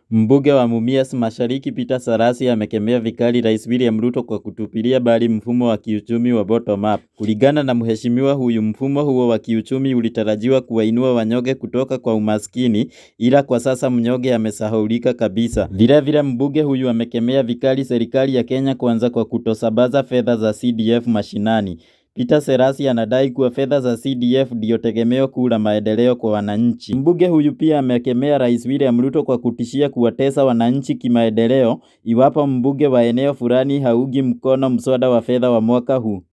Mbunge wa Mumias Mashariki Peter Sarasi amekemea vikali Rais William Ruto kwa kutupilia mbali mfumo wa kiuchumi wa bottom up. Kulingana na mheshimiwa huyu, mfumo huo wa kiuchumi ulitarajiwa kuwainua wanyonge kutoka kwa umaskini, ila kwa sasa mnyonge amesahaulika kabisa. Vilevile mbunge huyu amekemea vikali serikali ya Kenya Kwanza kwa kutosambaza fedha za CDF mashinani. Peter Serasi anadai kuwa fedha za CDF ndio tegemeo kuu la maendeleo kwa wananchi. Mbunge huyu pia amekemea Rais William Ruto kwa kutishia kuwatesa wananchi kimaendeleo iwapo mbunge wa eneo fulani haungi mkono mswada wa fedha wa mwaka huu.